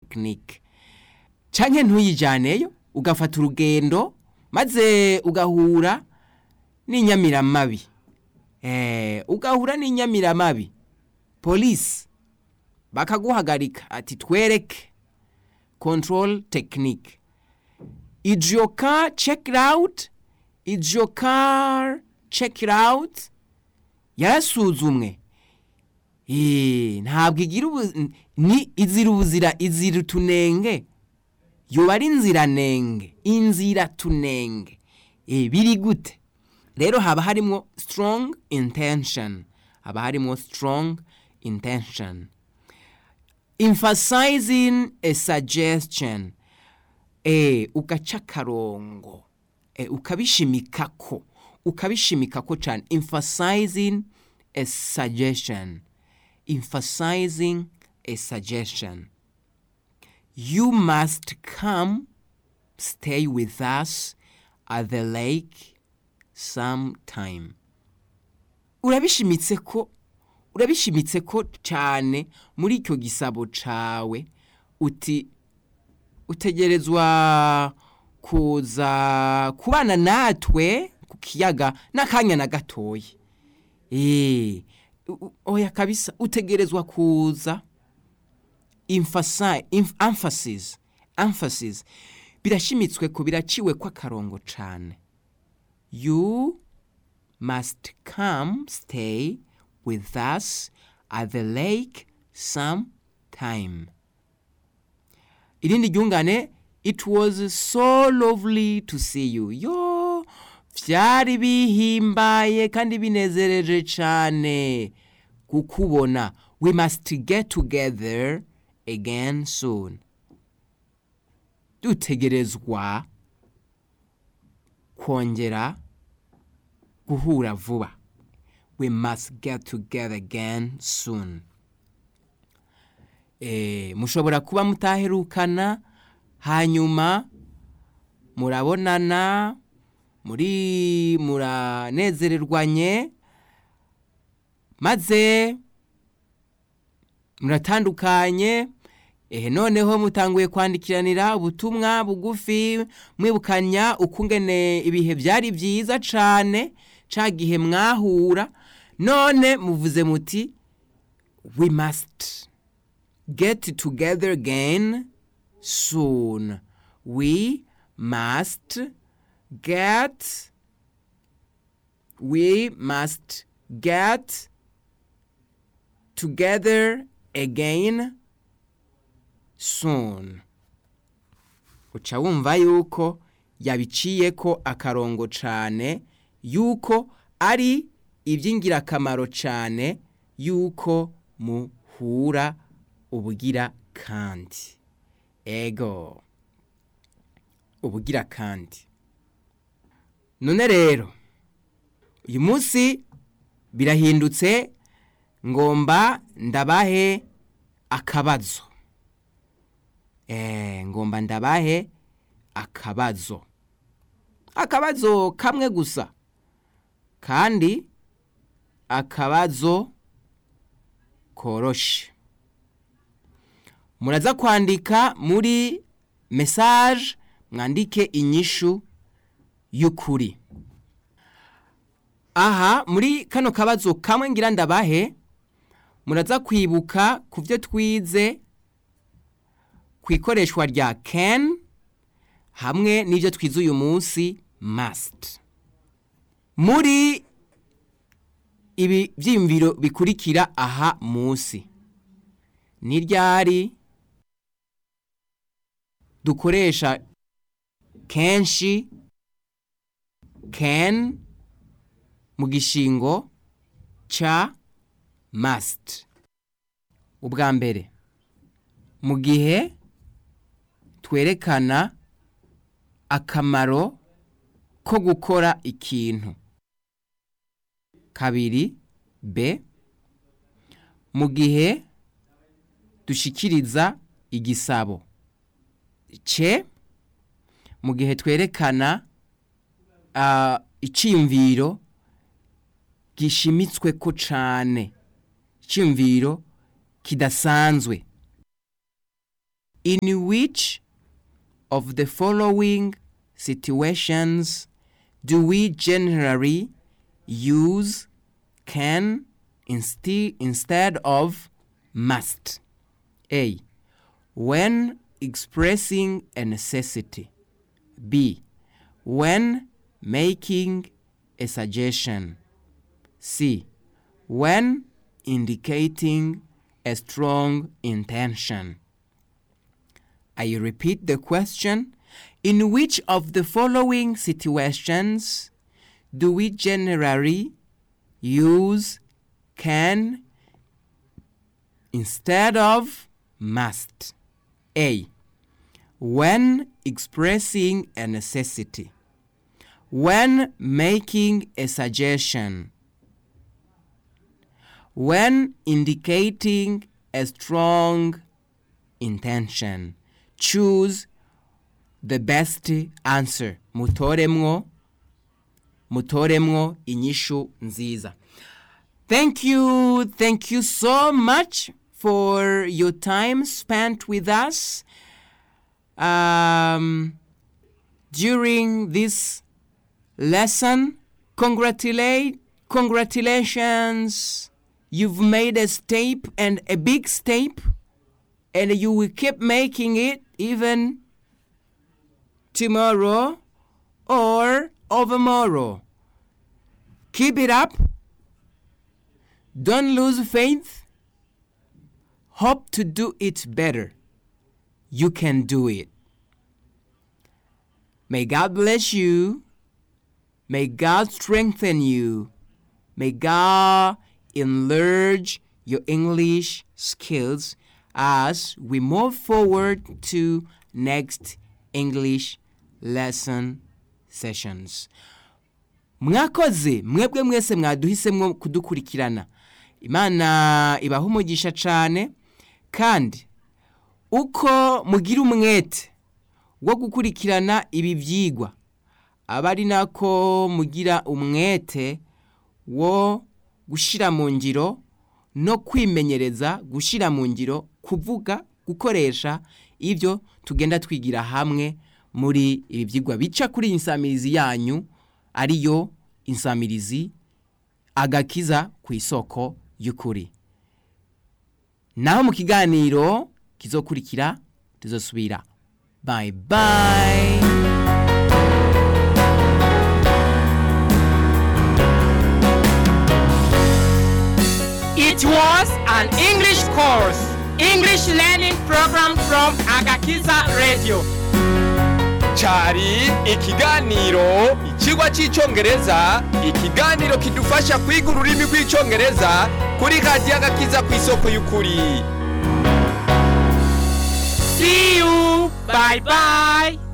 technique canke ntuyijyaneyo ugafata urugendo maze ugahura n'inyamiramabi eh, ugahura n'inyamiramabi polisi bakaguhagarika ati twereke control technique is your car checked out is your car checked out yarasuzumwe Eh, ntabwo igira ubu ni izira ubuzira izira utunenge yoba ari inziranenge inzira tunenge Eh, biri gute rero haba harimo strong intention haba harimo strong intention emphasizing a suggestion eh ugaca akarongo eh, ukabishimikako ukabishimikako cyane emphasizing a suggestion emphasizing a suggestion you must come stay with us at the lake sometime urabishimitse ko urabishimitse ko cyane muri icyo gisabo cawe uti utegerezwa kuza kubana natwe ku kiyaga n'akanya na gatoya eh u- oya kabisa utegerezwa kuza emphasize em- emphasis emphasis birashimitswe ko biraciwe ko akarongo cane you must come stay with us at the lake sometime irindi ryungane it was so lovely to see you yo vyari bihimbaye kandi binezereje cane kukubona we must get together again soon dutegerezwa kongera guhura vuba we must get together again soon eh, mushobora kuba mutaherukana hanyuma murabonana muri muranezererwanye maze muratandukanye ehe noneho mutanguye kwandikiranira ubutumwa bugufi mwibukanya ukungene ibihe byari byiza cane ca gihe mwahura none muvuze muti we must get together again soon we must get we must get together again soon uca wumva yuko yabiciye ko akarongo cane yuko ari iby'ingirakamaro cane yuko muhura ubugira kandi ego ubugira kandi none rero uyu munsi birahindutse ngomba ndabahe akabazo eh ngomba ndabahe akabazo akabazo kamwe gusa kandi akabazo koroshe muraza kwandika muri message mwandike inyishu y'ukuri aha muri kano kabazo kamwe ngira ndabahe muraza kwibuka ku byo twize ku ikoreshwa rya can hamwe n'ibyo twize uyu munsi must muri ibi byiyumviro bikurikira aha munsi ni ryari dukoresha kenshi can mu gishingo ca must ubwa mbere mu gihe twerekana akamaro ko gukora ikintu kabiri b mu gihe dushikiriza igisabo c mu gihe twerekana uh, iciyumviro gishimitswe ko cane iciyumviro kidasanzwe in which of the following situations do we generally use can insti- instead of must? A. When expressing a necessity. B. When making a suggestion. C. When indicating a strong intention. I repeat the question. In which of the following situations do we generally use can instead of must? A. When expressing a necessity. When making a suggestion. When indicating a strong intention. Choose the best answer. Mutoremwo mutoremwo inyishu nziza. Thank you, thank you so much for your time spent with us um, during this lesson. Congratulate, congratulations! You've made a step and a big step, and you will keep making it even tomorrow or overmorrow. Keep it up. Don't lose faith. Hope to do it better. You can do it. May God bless you. May God strengthen you. May God enlarge your English skills as we move forward to next English lesson sessions. mwakoze mwebwe mwese mwaduhisemo kudukurikirana imana ibaha umugisha cyane kandi uko mugira umwete wo gukurikirana ibi byigwa aba ari nako mugira umwete wo gushyira mu ngiro no kwimenyereza gushyira mu ngiro kuvuga gukoresha ibyo tugenda twigira hamwe muri ibi byigwa bica kuri iyi nsamirizi yanyu ariyo insamirizi agakiza ku isoko y'ukuri naho mu kiganiro kizokurikira tuzosubira bayi bayi It was an English course, English learning program from Agakiza Radio. cyari ikiganiro ikigwa cy'icyongereza ikiganiro kidufasha kwiga ururimi rw'icyongereza kuri radiyo agakiza ku isoko y'ukuri See you. Bye bye.